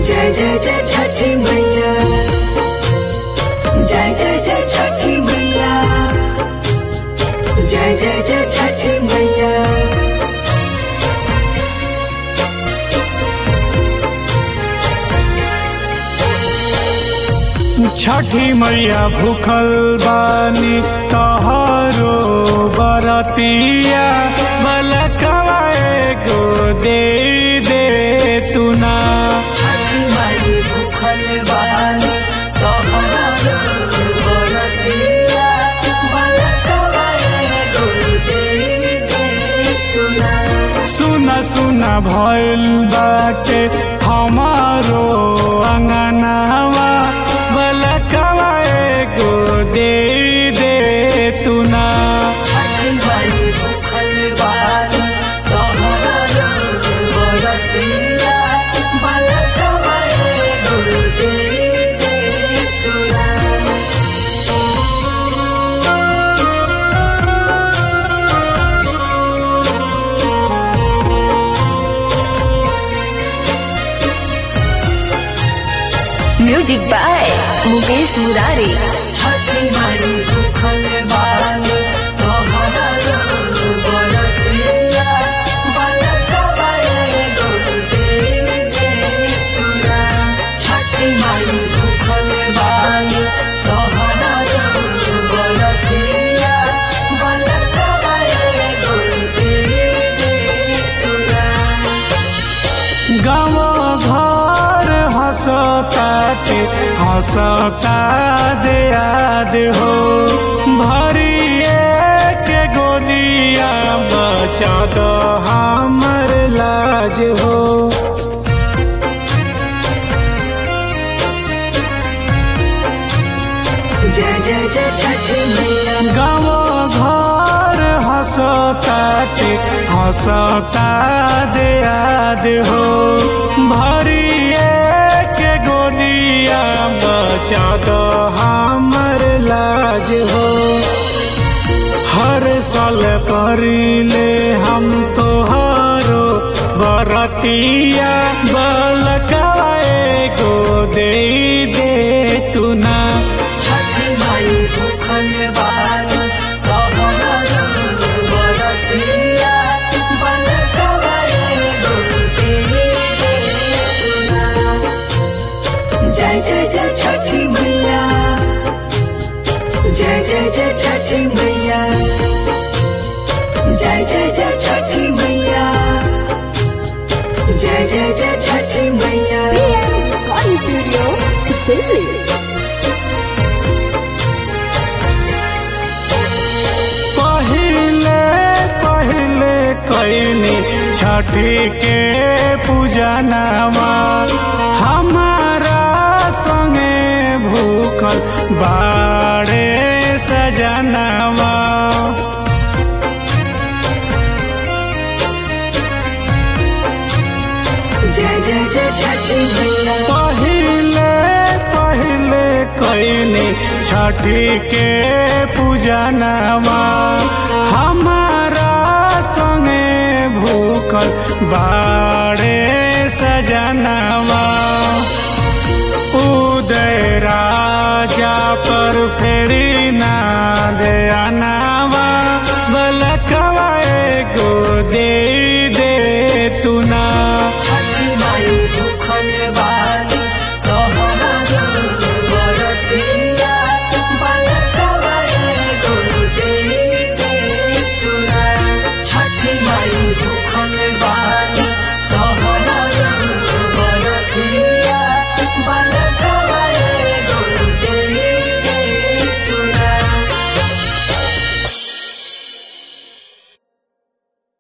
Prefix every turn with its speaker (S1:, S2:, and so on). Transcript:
S1: जय जय जय छठी मैया जय जय जय छठी मैया जय जय जय छठी मैया
S2: छठी मैया भूखल बानी तोहरो बरतिया बलकवा एगो दे दे तू ना
S1: छठी माई भूखल बानी तोहरा बरतिया बलकवा एगो दे दे तुना
S2: सुना सुना भइल बाटे हमारो अंगनावा बलकवा एगो दे दे तू ना
S1: छठी माई भूखल बानी तोहरा बरतिया बलकवा एगो दे दे तुना
S3: म्यूजिक बाय मुकेश मुरारी
S1: छठी माई भूखल बानी तोहरा बरतिया बलकवा एगो दे दे तुना छठी माई भूखल बानी तोहरा बरतिया बलकवा एगो दे दे तुना
S2: गाँव घर हंसताते हंसता दे याद हो भरिए के गोदिया बचा दो हमर लाज हो
S1: जय जय जय छठी मैया
S2: गाँव घर हंसताते हंसता दे याद हो भरिए के गोदिया बचा दो हमर लाज हो हर साल करीले हम तोहारो बरतिया बलकाए गो दे दे तू ना
S1: छठी माई भूखल बानी तोहरा बरतिया बलकवा एगो दे दे तुना। जय जय जय छठी मैया जय जय जय छठी मैया जय जय जय छठी मैया जय जय जय छठी मैया
S3: स्टूडियो दिल्ली
S2: पहिले पहिले कैनी छठी के पूजनमा हमारा संगे भूखल बाड़े सजनवा
S1: जय जय जय छठी मैया
S2: पहिले पहिले कैनी छठी के पूजनमा हमारा संगे भूखल बाड़े सजनवा